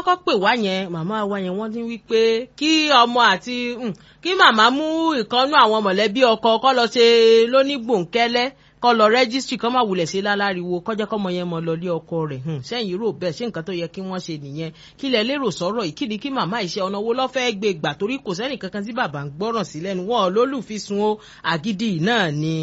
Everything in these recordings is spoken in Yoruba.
kọ́kọ́ pè wá yẹn màmá wa yẹn wọ́n ní wípé kí ọmọ àti mm, kí màmá mú ìkànnú àwọn mọ̀lẹ́bí ọkọ kọ́ lọ ṣe lónígbòǹkẹ́lẹ́ kọ́ lọ rẹ́gísítì kọ́ máa wulẹ̀ sí láláriwo kọjá kọ́mọ yẹn mọ lọ lé ọkọ rẹ̀ hùn sẹ́yìn rò bẹ́ẹ̀ ṣé nǹkan tó yẹ kí wọ́n ṣe nìyẹn kí lẹ lérò sọ̀rọ̀ yìí kí ni kí màmá ìṣe ọ̀nà wo lọ́ fẹ́ gbé gbà torí kò sẹ́nì kankan tí bàbá ń gbọ́ràn sí lẹ́nu wọn lólùfisùn o àgídí náà ni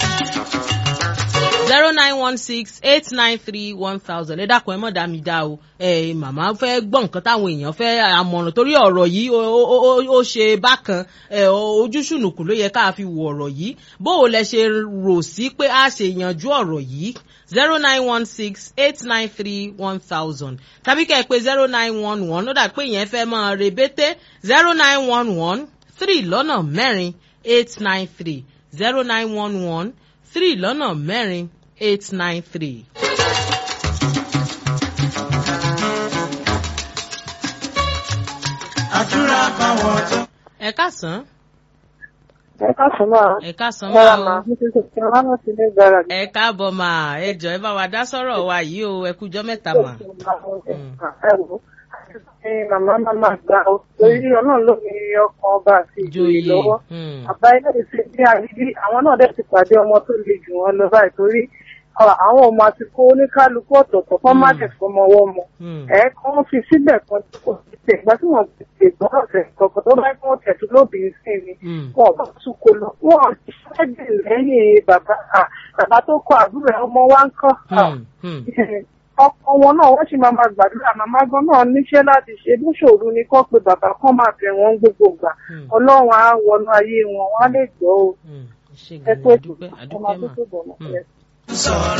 zero nine one six eight nine three one thousand ẹ dákun ẹ mọ̀ dá mi dá o ẹ màmá fẹ́ gbọ́ nǹkan táwọn èèyàn fẹ́ àmọ̀ràn torí ọ̀rọ̀ yìí ó ó- ó ó ṣe bákan ẹ ojú ṣùnùkùn ló yẹ ká fi wo ọ̀rọ̀ yìí bó o lẹ ṣe rò sí pé a ṣe yanjú ọ̀rọ̀ yìí zero nine one six eight nine three one thousand tàbí kẹ́ ẹ pé zero nine one one ó dà pé ìyẹn fẹ́ máa rebete zero nine one one three lọ́nà mẹ́rin eight nine three zero nine one one three lọ́nà mẹ́rin eight nine three. àdúrà báwọn tó. ẹ káàsán ẹ káàsán máa ẹ káàsán mọ́ra máa máa o mo ti sèké ọlá náà sí ní gbára ẹ káàbọ̀ mà ẹ jọ ẹ bá wa dá sọ̀rọ̀ wa yìí o ẹ kújọ́ mẹ́ta mà. ẹ wò ẹ màmá màmá gbà ó torí ọlọ́run ló ní ọkàn ọba àti ìjòyè joyè lọ́wọ́ hmm, bàbá ilé ìṣe bí àrídí àwọn náà dẹ̀ ti pàdé ọmọ tó le jù wọn lọ báyìí torí ọ, àwọn ọmọ àti kó oníkálukú ọ̀tọ̀ọ̀tọ̀ kọ́ má Mm. dẹ̀ fọmọ ọwọ́ mu hmm, ẹ kàn fi síbẹ̀ kan tó kò sí tẹ̀ ìgbà tí wọ́n ti gbọ́ ọ̀sẹ̀ kọ̀ọ̀kan tó bá kí wọ́n tẹ̀ tó lóbìnrin sí ni hmm, wọn bá tún kó lọ wọn ṣiṣẹ́ dè lẹ́yìn bàbá à, bàbá tó kọ àbúrò ẹ̀, ọmọ wa ń kọ́ à, hmm, hmm. ọkọ wọn náà wọ́n sì máa máa gbàdúrà màmá gan náà níṣẹ́ láti ṣe bó ṣòro ni kọ́ pé bàbá kan máa bẹ̀ wọ́n gbogbo gbà Hmm. ọlọ́run á wọnú ayé wọn wọ́n á lè gbọ́ o hmm. ṣé ẹ gan-an tó adúpẹ́ ọmọ adúpẹ́ tó mà. tó bọ̀ mọ́ Hmm. sọ̀rọ̀.